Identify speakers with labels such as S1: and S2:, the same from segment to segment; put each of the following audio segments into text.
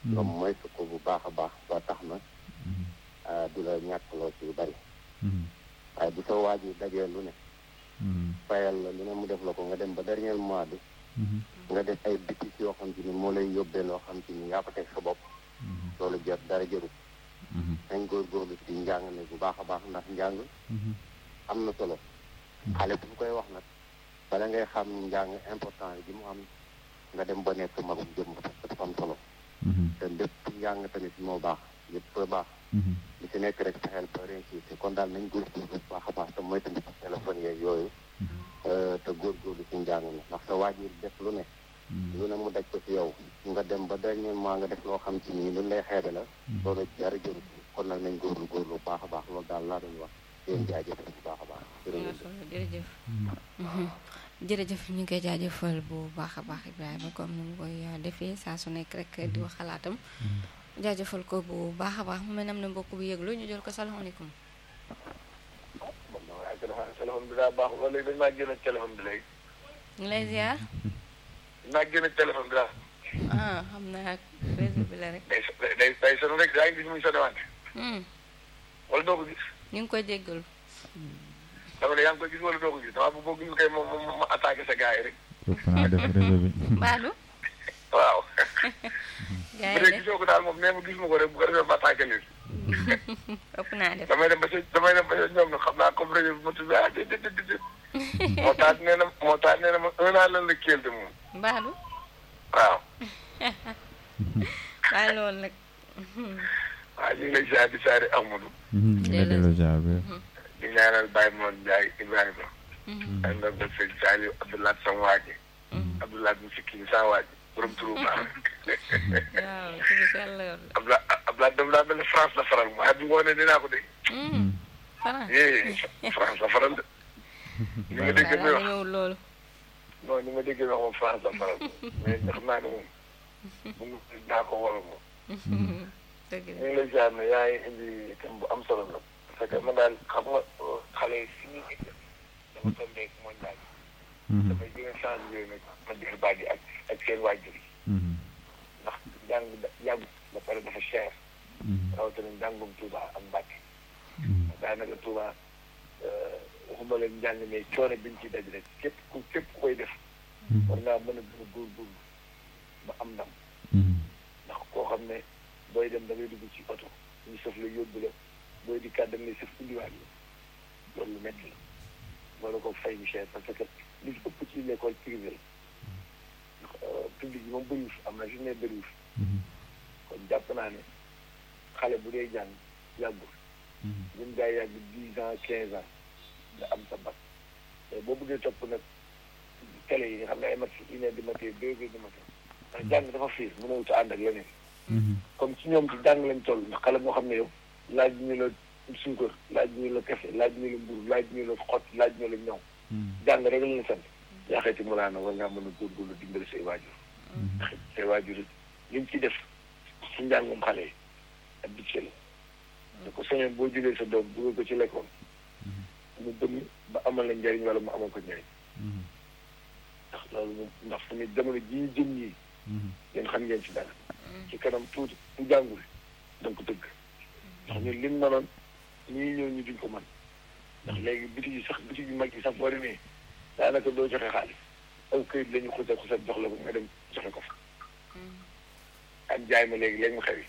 S1: nga moytu ko bu baax a baax ba tax na du la ñàkkloo ci lu bari waaye bu sa waaj yi dajee lu ne fayal la lu ne mu def la ko nga dem ba dernier mois bi nga def ay bitis yoo xam te ni moo lay yóbbee loo xam te ni yaa ko teg sa bopp loolu jot dara jërut dañ góorgóorlu ci njàng mi bu baax a baax ndax njàng am na solo xale bu koy wax nag bala ngay xam njàng important bi mu am nga dem ba nekk magum jëm parce que dafa am solo te lépp njàng tamit moo baax lépp baax li ci nekk rek fexeel ba réussir kon daal nañ góorgóorlu bu baax a baax te mooy tamit téléphone yeeg yooyu te góorgóorlu ci njàng mi ndax sa waajur def lu ne lu ne mu daj ko ci yow nga dem ba dernier mois nga def loo xam ci nii lu lay xeebe la loolu dara jëru kon nag nañ góorlu góorlu bu baax a baax loolu daal laa doon wax yéen jaajëfal bu baax a baax
S2: jërëjëf jërëjëf ñu ngi koy jaajëfal bu baax a baax Ibrahima comme ni mu koy defee saa su nekk rek di wax xalaatam jaajëfal ko bu baax a baax mu mel ne am na mbokk bu yëglu ñu jël ko salaamaaleykum
S3: waaye téléphone bi daa baax wala léegi dañ maa génn téléphone bi léegi
S2: ñu lay ziar
S3: dañ maa génn téléphone bi daal
S2: ah xam naa réseau bi la rek
S3: day day day sonn rek daa ngi gis muy sonné wante wala doo ko gis
S2: ñu ngi koy jéggalu
S3: dama ne yaa ngi koy gis wala doo ko gis dama bëgg ñu koy moom moom ma attaqué sa gars yi rek
S4: naa def réseau bi
S2: baadu
S3: waaw
S2: gars
S3: bu
S2: yi
S3: dee gisoo ko daal moom nee ma gis ma ko rek bu ko defee ma attaqué leen
S2: ëpp naa def
S3: damay dem ba sa damay dem ba sa ñoom nag xam naa comme rajo bi ma tudd ah déedéet déedéet moo tax nee na moo tax nee na ma un an lan la kéel de moom
S2: baadu
S3: waaw
S2: waaye loolu nag
S3: waaw ñu ngi lay ziar di ziare Amadou
S4: nga delloo jaar bi
S3: di ñaanal Baye Moon Ndiaye Ibrahima ak nag ba sëñ Saliou Abdoulaye sama waa ji Abdoulaye mu sikki ni sama waa ji borom turu baax
S2: waaw ci bi sell la yoon
S3: Abdoulaye Abdoulaye dem daa mel ne France la faral waaye bu ngoonee dinaa ko dégg
S2: France
S3: eh France la faral de ni ma dégg muy
S2: waaw
S3: wax
S2: ñëwul loolu
S3: non ni ma dégg muy wax moom France la faral mais xam naa ne moom bu mu dinaa ko wala moom
S2: dëgg
S3: ñu
S2: la
S3: ngi lay ziar ne yaa ngi indi thème bu am solo la parce que man daal xam nga xale yi fi ñuy dama tombeeg mondial damay gën a changé yooyu nag ma dégg baat yi ak ak seen waajur yi ndax jàng da yàgg ba pare dafa cher rawatina njàngum Touba ak Mbàkke daanaka Touba waxuma leen njàng mais coono biñ ci daj rek képp ku képp ku koy def war ngaa mën a gën a góorgóorlu ba am ndam ndax koo xam ne booy dem da ngay dugg ci oto ñu sëf la yóbbu la booy di kàddu ne sëf indiwaat la loolu lu métti la wala ko fay mu cher parce que li ci ëpp ci l'école privée la ndax public bi moom bëriwul am na fi ne bëriwul kon jàpp naa ne xale bu dee jàng yàggul ñun gaa yàgg dix ans quinze ans nga am sa bac mais boo bëggee topp nag télé yi nga xam ne ay mat une heure du matin deux heures du matin ndax jàng dafa fiir mënoo wut a ànd ak leneen comme ci ñoom ci jàng lañ toll ndax xale moo xam ne yow laaj ñu la suukar laaj ñu la kafe laaj ñu la mburu laaj ñu la xott laaj ñu la ñaw jàng rek lañ la sant yaa xeeti mu laa na war ngaa mën a góorgóorlu dimbali say waajur ndax say waajur it liñ ci def ci njàngum xale yi ak budget la da ko sañoon boo jëlee sa doom dugal ko ci lekkoon mu bënn ba amal la njariñ wala mu amal ko njariñ ndax loolu moom ndax fu ñu jamono ji ñu jëm ñii yéen xam ngeen ci dara ci kanam tuuti ku jàngul danga ko dëgg ndax ñun lim mënoon ñii ñëw ñu duñ ko mën ndax léegi bitig yi sax bitig yu mag yi sax boo demee daanaka doo joxe xaalis aw këyit la ñu xusat xusat jox la ko nga dem joxe ko fa ak jaay ma léegi léegi mu xew yi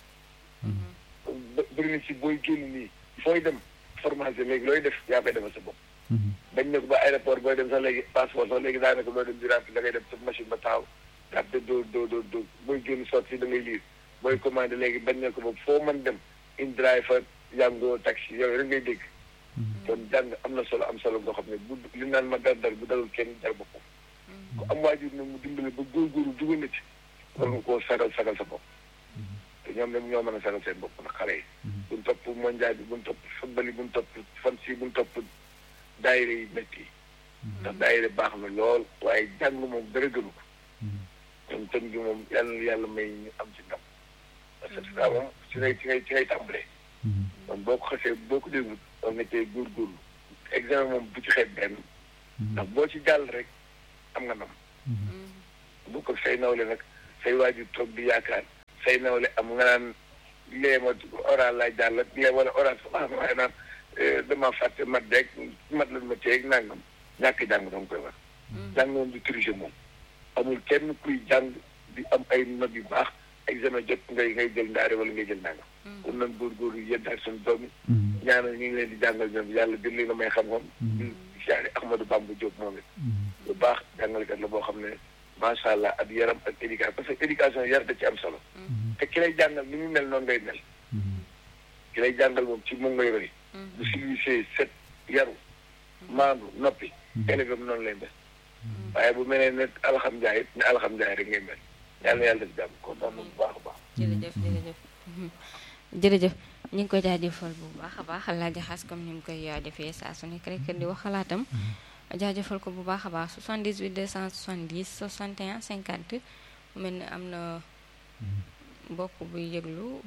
S3: bëri na ci booy génn nii fooy dem formation léegi looy def yaa koy defal sa bopp bañ ne ko ba aéroport booy dem sax léegi passeport sax léegi daanaka loo dem di rempli da ngay dem sa machine ba taxaw daal doo doo doo doo booy génn sotti si da ngay liir booy commandé léegi bañ ne ko ba foo mën dem in driver yàngoo taxi yooyu rek ngay dégg kon jàng am na solo am solo boo xam ne bu li naan ma dar dar bu dalul kenn jar boppam ku am waajur nag mu dimbale ba góorgóorlu dugal na ci war nga koo sagal sagal sa bopp te ñoom nag ñoo mën a sagal seen bopp nag xale yi buñ topp mondial bi buñ topp football yi buñ topp fan si buñ topp daayira yi métti yi ndax daayira baax na lool waaye jàng moom dara gënu ko kon tën gi moom yàlla na yàlla may ñu am ci ndam parce que daa moom ci ngay ci ngay ci ngay tàmbalee kon boo ko xasee boo ko déglu war nga cee góorgóorlu examen moom bu ci xeeb benn ndax boo ci jàll rek am nga ndam bu ko say nawle nag say waajur toog di yaakaar say nawle am nga naan lee ma oral laa jàll lee wala oral sama waaye naan dama fàtte mat deeg mat lan ma teeg nangam ñàkk jàng dama koy wax jàng moom di tricher moom amul kenn kuy jàng di am ay notes yu baax examen jot ngay ngay jël ndaare wala ngay jël nangam kon nan góorgóorlu yeddaat suñu doom yi ñaanal ñu ngi leen di jàngal ñoom yàlla dir li na may xam-xam di siyaare Ahmadou Bamba Diop moom it lu baax jàngalekat la boo xam ne macha allah ak yaram ak éducation parce que éducation yar da ci am solo te ki lay jàngal ni mu mel noonu ngay mel ki lay jàngal moom ci moom ngay roy bu civilisé set yaru maandu noppi élève am noonu lay mel waaye bu mel ne alhamdulilah it ne alhamdulilah rek ngay mel yàlla na yàlla def jàmm kontaan na bu baax a baax
S2: jërëjëf jërëjëf jërëjëf ñu ngi koy jaajëfal bu baax a baax laa jaxas comme ni mu koy defee saa su nekk rek di wax xalaatam jaajëfal ko bu baax a baax 78 270 61 50 mu mel ni am na mbokk buy yëglu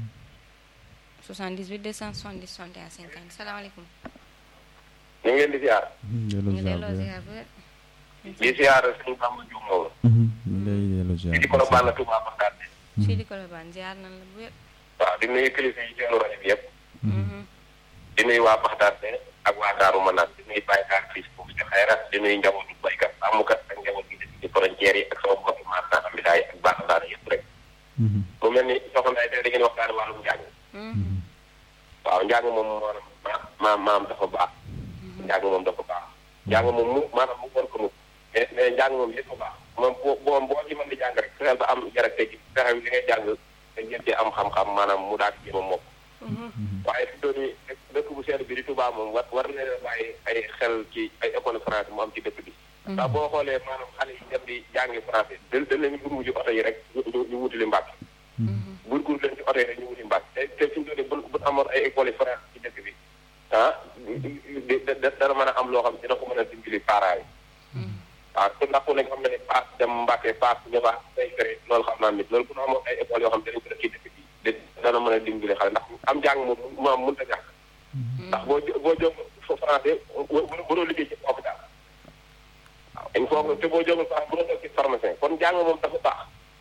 S2: 78 270 61 50 salaamaaleykum.
S3: ñu ngi leen di ziar.
S2: ñu ngi delloo ziar bu wér.
S3: di ziar suñu Bamba Diouf Mawla.
S4: ñu lay delloo ziar.
S3: di ko baal la Touba Bagdad.
S2: fii di Colobane ziar nañ la bu wér.
S3: waaw di nuyu kilifa yi teewlu rajo bi yëpp. di nuyu waa Bagdad ak waa Daaru Manaan di nuyu baykat fii foofu ci xayra di nuyu njabootu baykat amukat ak njaboot gi ci frontière yi ak sama mbokki maanaam am bidaay ak baax daara yëpp rek. mu mel ni soxna ay tey da ngeen waxtaane wàllum njàng. waaw njàng moom maanaam maam maam dafa baax. njàng moom dafa baax. njàng moom mu maanaam mu war ko mu. mais mais njàng moom yëpp baax. moom boo boo boo ci mën di jàng rek fexeel ba am jarak tey ci fexe li ngay jàng te ngeen cee am xam-xam maanaam mu daal ci moom mokk. waaye fi doon dëkk bu sedd bi di Touba moom war war na bàyyi ay xel ci ay école français mu am ci dëkk bi. ndax boo xoolee maanaam xale yi dem di jàngi français dañ dañ leen gurgu ci oto yi rek ñu ñu wutali mbàkk. gurgur leen ci oto yi rek ñu wuti mbàkk te te fi mu toll bu amoon ay école français ci dëkk bi ah dana mën a am loo xam ne dina ko mën a dimbali parents yi. waaw te ndax ku nekk xam na ne paas dem Mbàkke paas ñëwaat day fere loolu xam naa nit loolu bu ñu amoon ay école yoo xam ne dañu ko def ci dëkk bi dana mën a dimbali xale ndax am jàng moom mu am mënut a ñàkk ndax boo boo jóg français waroo liggéey ci hôpital waaw il faut que te boo jógul sax bu doon ci pharmacien kon jàng moom dafa baax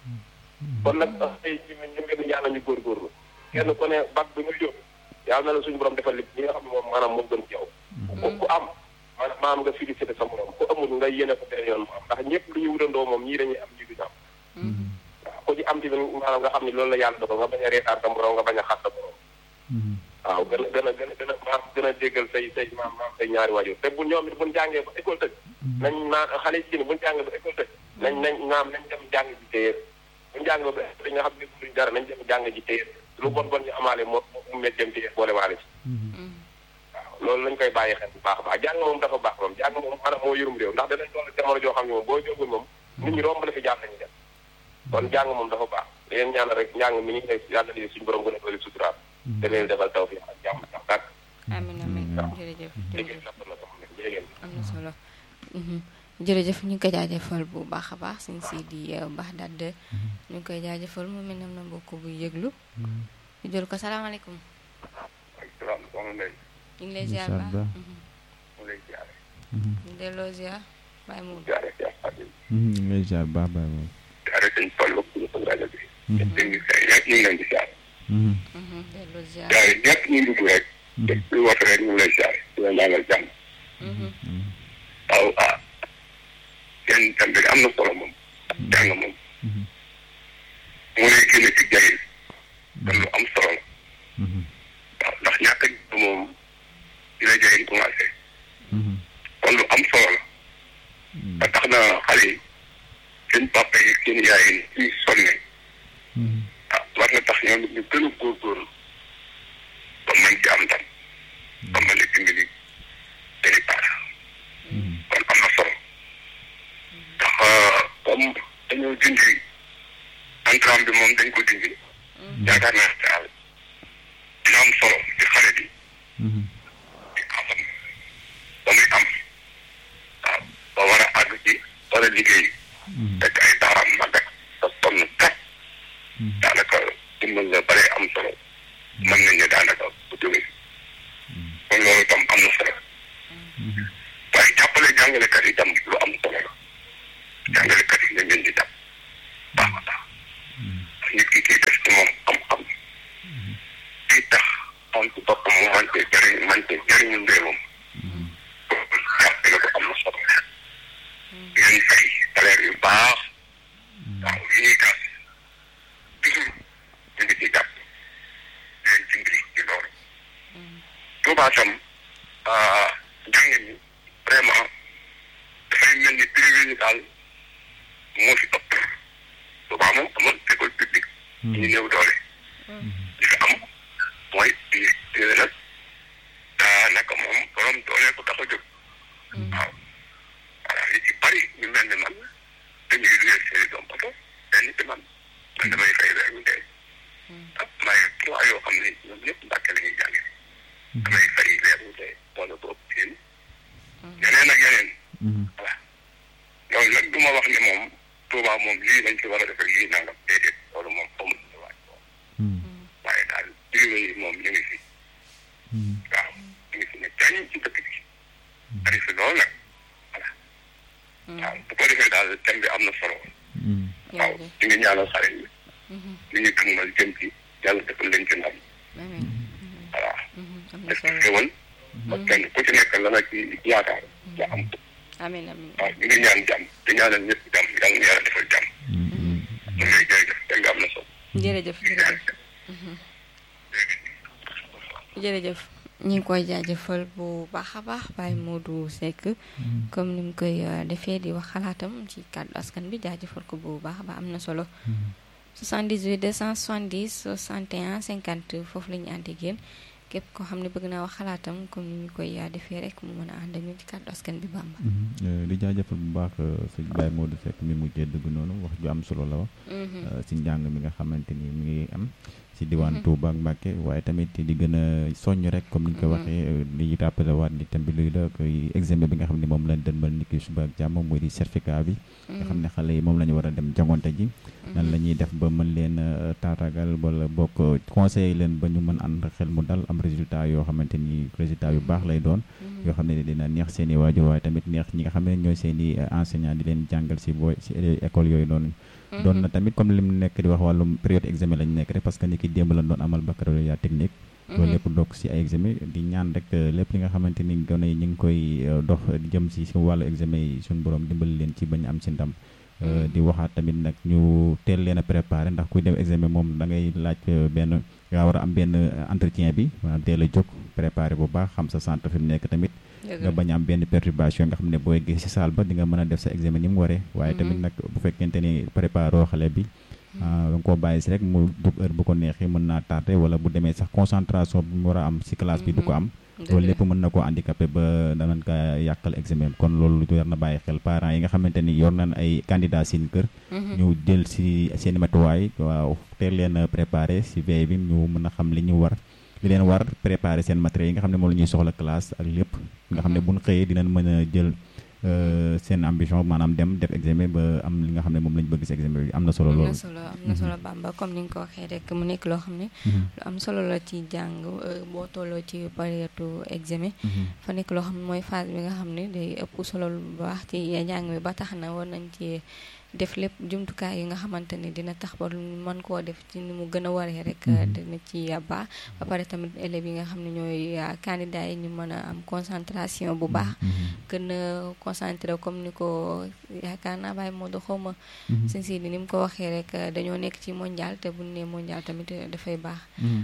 S3: kon nag tey ñu ñu ngeen di ñaanal ñu góorgóorlu kenn ku ne bac bi muy jóg yàlla na la suñu borom defal li ñi nga xam ne moom maanaam moo gën ci yow ku am maanaam maam nga félicité sa morom ku amul nga yéene ko beneen yoon mu am ndax ñëpp lu ñu wutandoo moom ñii dañuy am ñii duñu am waaw ku ci am tamit maanaam nga xam ne loolu la yàlla dogal nga bañ a reetaan sa morom nga bañ a xat sa morom waaw gën a gën a gën a gën a maam gën a déggal say say maam maam say ñaari waajur te bu ñoom it buñ jàngee ba école tëj nañ naan xale yi buñ jàngee ba école tëj nañ nañ naam nañ dem jàng ji téyeer buñ jàngee ba dañ nga xam ne duñ dara nañ dem jàng ji téyeer lu bon bon ñu amaale moo mu met dem téyeer boole waale ci waaw loolu lañ koy bàyyi xel bu baax a baax jàng moom dafa baax moom jàng moom maanaam moo yorum réew ndax danañ toll jamono joo xam ne moom boo jógul moom nit ñi romb la fi jaar lañu def kon jàng moom dafa baax di leen ñaanal rek njàng mi ñu ngi lay yàlla di suñu borom gën a dooli suturaal te leen defal taw fi ak jàmm sax dàkk
S2: amiin amiin jërëjëf
S3: liggéey sax na sama ne jërëjëf
S2: am na solo jërëjëf ñu ngi koy jaajëfal bu baax a baax suñ si di baax dadd ñu ngi koy jaajëfal mu mel ne am na mbokk bu yëglu ñu jël ko salaamaaleykum
S3: salaam soxna Ndeye
S2: ñu ngi lay ziar baax
S3: mu lay ziare
S2: ñu delloo ziar bàyyi mu
S3: ziare Cheikh Fatou
S4: ñu ngi lay ziar baax baax moom.
S3: ziare sëñ Fallu ku ñu ko rajo bi dégg nga ñëpp ñu ngi leen di ziare
S2: delloo ziar
S3: ziare ñëpp ñu dugg rek lu wax rek ñu ngi lay ziare di la ñaanal jàmm waaw ah seen tam bi am na solo moom jàng moom moo lay génne ci jayil kon lu am solo la waaw ndax ñàkk a moom di la jayil commencé kon lu am solo la ba tax na xale yi seen papa yi seen yaay yi ñuy sonne ah war na tax ñoom ñu gën a góorgóorlu ba mën ci am ndam ba mën a dimbali day baax kon am na solo ndax comme dañoo dindi entrant bi moom dañ ko dindi yaakaar naa daal dina am solo ci xale bi di xam ba muy am waaw ba war a àgg ci war a liggéey fekk ay daaraam màggat sa sonn kat daanaka dimbal la bare am solo mën nañ ne daanaka bu jógee kon loolu itam am na solo waaye jàppale jàngalekat yi itam lu am solo la jàngalekat yi nañ leen di jàpp baax a baax nit ki kii def ci moom xam-xam kii tax moom ci boppam mu mante jëriñ mante jëriñu réewam jàppale ko am na solo ngeen fay salaire yu baax waaw yi ñuy gas toujours ñu ngi ci jàpp leen dimbali ci loolu Touba tam jàngin ñi vraiment dafay mel ni privé yi daal moo fi ëpp Touba moom amul école publique ñu néew doole li fi am mooy privé nag daanaka moom borom doole ko tax a jóg waaw voilà li ci bari ñu mel ni man dañuy liggéey seeni doom bato benn ci man man damay fay weer wu dee ah may trois yoo xam ne ñoom ñëpp mbàkke la ñuy jànge damay fay weer wu dee wala boobu seen yeneen ak yeneen voilà loolu nag du ma wax ne moom Touba moom lii lañ ci war a defee lii nangam déedéet loolu moom amul ci waaj boobu waaye daal privé yi moom ñu ngi fi waaw ñu ngi fi ne jañ ci dëkk bi bari fi loolu nag voilà waaw bu ko defee daal thème bi am na solo waaw ñu ngi ñaanal xale yi li ñu dëgmal jëm ci yàlla defal leen ci ndam voilà def ci xéwal ba kenn ku ci nekk la nga ci yaakaar nga am
S2: amiin amiin
S3: waaw ñu ngi ñaan jàmm di ñaanal ñëpp jàmm yàlla na yàlla defal jàmm ñu ngi lay jërëjëf thème bi am na solo
S2: jërëjëf jërëjëf jërëjëf ñu ngi koy jaajëfal bu baax a baax Baye Modou Seck comme ni mu koy defee di wax xalaatam ci kàddu askan bi jaajëfal ko bu baax a baax am na solo 78 270 61 50 foofu la ñu ànd ak yéen képp koo xam ne bëgg naa wax xalaatam comme ni ñu koy defee rek mu mën a ànd ak ñun ci kàddu askan bi Bamba.
S4: di jaajëfal bu baax sëñ Baye Modou Seck mi mujjee dëgg noonu wax ju am solo la wax. si njàng mi nga xamante ni mi ngi am. si diwaan Touba ak Mbacke waaye tamit di gën a soññ rek comme ni ñu ko waxee di rappelé waat ni tam bi luy la koy examen bi nga xam ne moom lañ dënmal ni ki suba ak jàmm muy di certificat bi nga xam ne xale yi moom la ñu war a dem jangonte ji nan la ñuy def ba mën leen taatagal wala bokk conseiller leen ba ñu mën ànd xel mu dal am résultat yoo xamante ni résultat yu baax lay doon yoo xam ne dina neex seen i waajur waaye tamit neex ñi nga xam ne ñooy seen i enseignant di leen jàngal si booy si école yooyu noonu doon na tamit comme li mu nekk di wax wàllum période examen lañu nekk rek parce que ni ki démb lañ doon amal baccalauréat technique loolu lépp dokk si ay examen di ñaan rek lépp li nga xamante ni gone yi ñu ngi koy dox jëm si si wàllu examen yi suñu borom dimbali leen ci bañ am si ndam di waxaat tamit nag ñu teel leen a préparé ndax kuy dem examen moom da ngay laaj benn nga war a am benn entretien bi maanaam teel a jóg préparé bu baax xam sa centre fi mu nekk tamit nga bañ am benn perturbation nga xam ne booy gis ci salle ba di nga mën a def sa examen ni mu waree waaye tamit nag bu fekkente ni préparé xale bi da nga koo bàyyi si rek mu dugg heure bu ko neexee mën naa tardé wala bu demee sax concentration bi mu war a am si classe bi du ko am loolu lépp mën na koo handicapé ba danañ ko yàqal examen kon loolu war na bàyyi xel parents yi nga xamante ni yor nañ ay candidats seen kër ñu jël si seen matuwaay waaw teel leen a préparé si veille bi ñu mën a xam li ñu war li leen war préparer seen matériel yi nga xam ne moom la ñuy soxla classe ak lépp nga xam ne buñ xëyee dinañ mën a jël seen ambition maanaam dem def examen ba am li nga xam ne moom lañ bëgg si examen bi am na solo loolu
S2: am na solo am na solo Bamba comme ni nga ko waxee rek mu nekk loo xam ne lu am solo la ci jàng boo tolloo ci période examen fa nekk loo xam ne mooy phase bi nga xam ne day ëpp solo lu baax ci jàng bi ba tax na war nañ ci def lépp jumtukaay yi nga xamante ni dina tax ba mën koo def ci ni mu gën a waree rek dina ci baax ba pare tamit élèves yi nga xam ne ñooy candidats yi ñu mën a am concentration bu baax gën a concentré comme ni ko yaakaar naa bàyyi moo do xaw ma seen si ni mu ko waxee rek dañoo nekk ci mondial te buñ ne mondial tamit dafay baax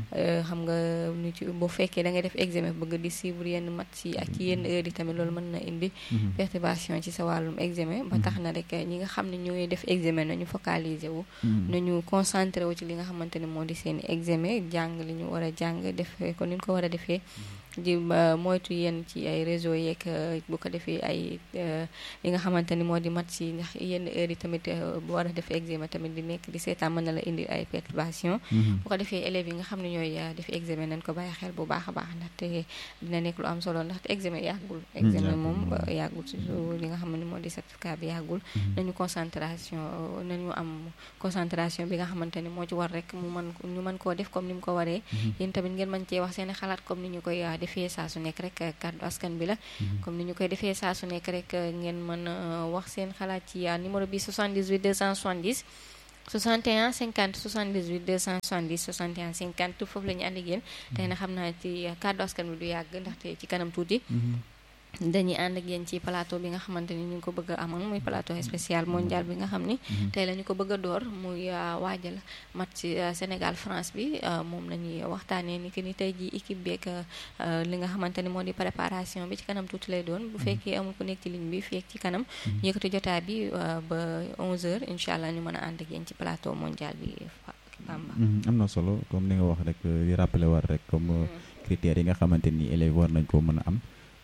S2: xam nga ñu ci bu fekkee da ngay def examen bëgg di suivre yenn match yi ak ci yenn heure yi tamit loolu mën na indi perturbation ci sa wàllum examen ba tax na rek ñi nga xam ne ñooy def examen nañu focaliser wu nañu concentré wu ci li nga xamante ne moo di seen examen jàng li ñu war a jàng defee ko ni ñu ko war a defee di moytu yenn ci ay réseau yeeg bu ko defee ay li nga xamante ni moo di mat si ndax yenn heure yi tamit bu war a def examen tamit di nekk di seetaan mën na la indi ay perturbation bu ko defee élèves yi nga xam ne ñooy def examen nañ ko bàyyi xel bu baax a baax ndaxte dina nekk lu am solo ndaxte examen yàggul examen moom yàggul surtout li nga xam ne moo di certificat bi yàggul nañu concentration nañu am concentration bi nga xamante ni moo ci war rek mu mën ñu mën koo def comme ni mu ko waree yéen tamit ngeen mën cee wax seeni xalaat comme ni ñu koy defee saa su nekk rek kàddu askan bi la comme ni ñu koy defee saa su nekk rek ngeen mën a wax seen xalaat ci numéro bi 78 270 61 50 78 270 61 50 foofu la ñu ànd ak yéen tey na xam naa ci kàddu askan bi du yàgg ndaxte ci kanam tuuti dañuy ànd ak yéen ci plateau bi nga xamante ni ñu ngi ko bëgg a amal muy plateau spécial mondial bi nga xam ni tey la ñu ko bëgg a door muy waajal match Sénégal France bi moom la ñuy waxtaanee ni que ni tey ji équipe beeg li nga xamante ni moo di préparation bi ci kanam tuuti lay doon bu fekkee amul ku nekk ci ligne bi fii ci kanam ñu yëkkati jotaay bi ba 11h incha allah ñu mën a ànd ak yéen ci plateau mondial bi Bamba.
S4: am na solo comme li nga wax rek di rappeler war rek comme critères yi nga xamante ni élèves war nañ ko mën a am.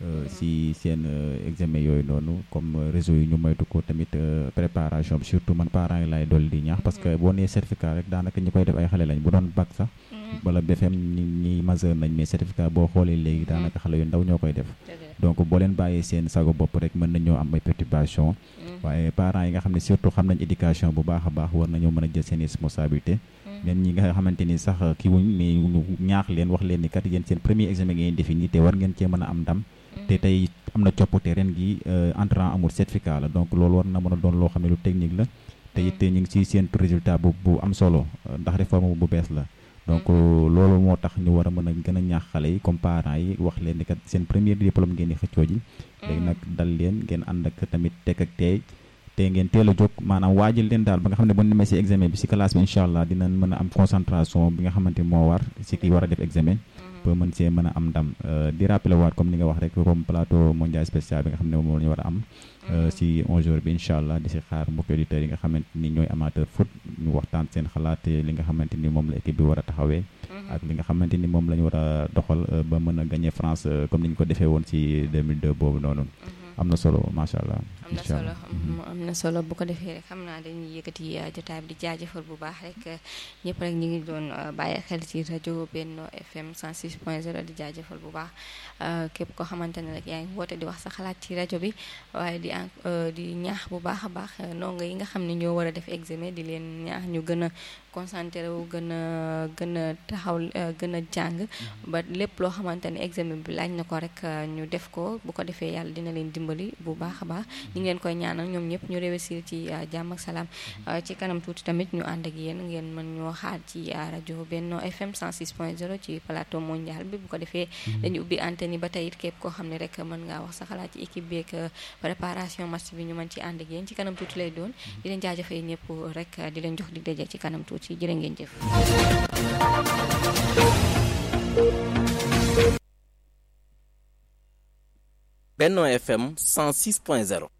S4: si seen examen yooyu noonu comme réseau yi ñu moytu ko tamit préparation bi surtout man parents yi laay dolli di ñaax parce que boo nee certificat rek daanaka ñi koy def ay xale lañ bu doon bac sax wala BFM ñi ñi majeur nañ mais certificat boo xoolee léegi daanaka xale yu ndaw ñoo koy def donc boo leen bàyyee seen sago bopp rek mën nañoo am ay perturbation waaye parents yi nga xam ne surtout xam nañ éducation bu baax a baax war nañoo mën a jël seen responsabilité même ñi nga xamante ni sax kii wuñ mais ñu ñaax leen wax leen ni kat yéen seen premier examen ngeen defi nii te war ngeen cee mën a am ndam te tey am na coppite ren gi entrant amul certificat la donc loolu war na mën a doon loo xam ne lu technique la te it ñu ngi ci seentu résultat bu bu am solo ndax réforme bu bees la donc loolu moo tax ñu war a mën a gën a ñaax xale yi comme parents yi wax leen ni kat seen premier diplôme ngeen di xëccoo ji léegi nag dal leen ngeen ànd ak tamit tekk ak teey te ngeen teel a jóg maanaam waajal leen daal ba nga xam ne bu ñu demee si examen bi si classe bi incha allah dinañ mën a am concentration bi nga xamante ni moo war si ki war a def examen ba mën see mën a am ndam di rappeler waat comme ni nga wax rek comme plateau mondial spécial bi nga xam ne moom la ñu war a am si 11 heures bi incha allah di si xaar mbokki auditeurs yi nga xamante ni ñooy amateur foot ñu waxtaan seen xalaat li nga xamante ni moom la équipe bi war a taxawee ak li nga xamante ni moom la ñu war a doxal ba mën a gagner France comme ni ñu ko defee woon si 2002 boobu noonu am na solo macha allah.
S2: am na solo am na solo bu ko defee rek xam naa dañuy yëkkati jotaay bi di jaajëfal bu baax rek ñëpp rek ñu ngi doon bàyyi xel ci rajo Benno FM 106.0 di jaajëfal bu baax képp koo xamante ne rek yaa ngi woote di wax sa xalaat ci rajo bi waaye di di ñaax bu baax a baax ndongo yi nga xam ne ñoo war a def examen di leen ñaax ñu gën a concentré wu gën a gën a taxaw gën a jàng ba lépp loo xamante ne examen bi laaj na ko rek ñu def ko bu ko defee yàlla dina leen dimbali bu baax a baax ñu ngi leen koy ñaanal ñoom ñëpp ñu réussir ci jàmm ak salaam ci kanam tuuti tamit ñu ànd ak yéen ngeen mën ñoo xaar ci rajo Benno FM 106.0 ci plateau mondial bi bu ko defee dañu ubbi antenne yi ba tey it képp koo xam ne rek mën ngaa wax sa xalaat ci équipe beeg préparation match bi ñu mën ci ànd ak yéen ci kanam tuuti lay doon di leen jaajëfee ñëpp rek di leen jox di daje ci kanam tuuti jërë ngeen jëf
S5: Benno FM 106.0